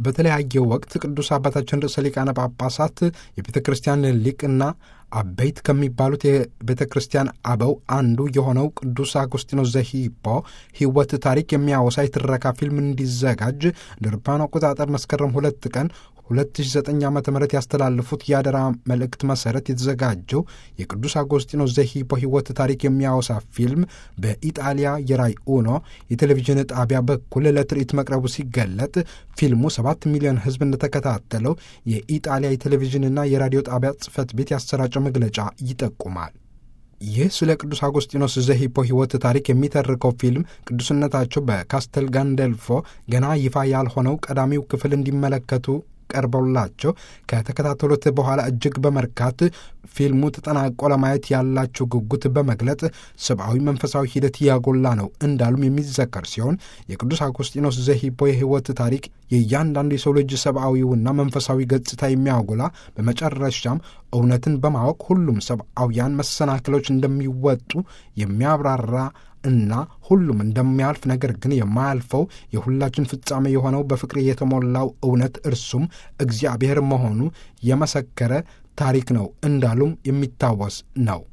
በተለያየ ወቅት ቅዱስ አባታችን ርዕሰ ሊቃነ ጳጳሳት የቤተ ክርስቲያን ሊቅና አበይት ከሚባሉት የቤተ ክርስቲያን አበው አንዱ የሆነው ቅዱስ አጉስጢኖስ ዘሂፖ ሕይወት ታሪክ የሚያወሳ የትረካ ፊልም እንዲዘጋጅ እንደ አውሮፓውያን አቆጣጠር መስከረም ሁለት ቀን 2009 ዓ ም ያስተላለፉት የአደራ መልእክት መሠረት የተዘጋጀው የቅዱስ አጎስጢኖስ ዘሂፖ ሕይወት ታሪክ የሚያወሳ ፊልም በኢጣሊያ የራይ ኡኖ የቴሌቪዥን ጣቢያ በኩል ለትርኢት መቅረቡ ሲገለጥ ፊልሙ 7 ሚሊዮን ሕዝብ እንደተከታተለው የኢጣሊያ የቴሌቪዥንና የራዲዮ ጣቢያ ጽሕፈት ቤት ያሰራጨው መግለጫ ይጠቁማል። ይህ ስለ ቅዱስ አጎስጢኖስ ዘሂፖ ሕይወት ታሪክ የሚተርከው ፊልም ቅዱስነታቸው በካስተል ጋንደልፎ ገና ይፋ ያልሆነው ቀዳሚው ክፍል እንዲመለከቱ ቀርበውላቸው ከተከታተሉት በኋላ እጅግ በመርካት ፊልሙ ተጠናቆ ለማየት ያላቸው ጉጉት በመግለጥ ሰብአዊ መንፈሳዊ ሂደት ያጎላ ነው እንዳሉም የሚዘከር ሲሆን የቅዱስ አጎስጢኖስ ዘሂፖ የሕይወት ታሪክ የእያንዳንዱ የሰው ልጅ ሰብአዊውና መንፈሳዊ ገጽታ የሚያጎላ በመጨረሻም እውነትን በማወቅ ሁሉም ሰብአውያን መሰናክሎች እንደሚወጡ የሚያብራራ እና ሁሉም እንደሚያልፍ ነገር ግን የማያልፈው የሁላችን ፍጻሜ የሆነው በፍቅር የተሞላው እውነት እርሱም እግዚአብሔር መሆኑ የመሰከረ ታሪክ ነው እንዳሉም የሚታወስ ነው።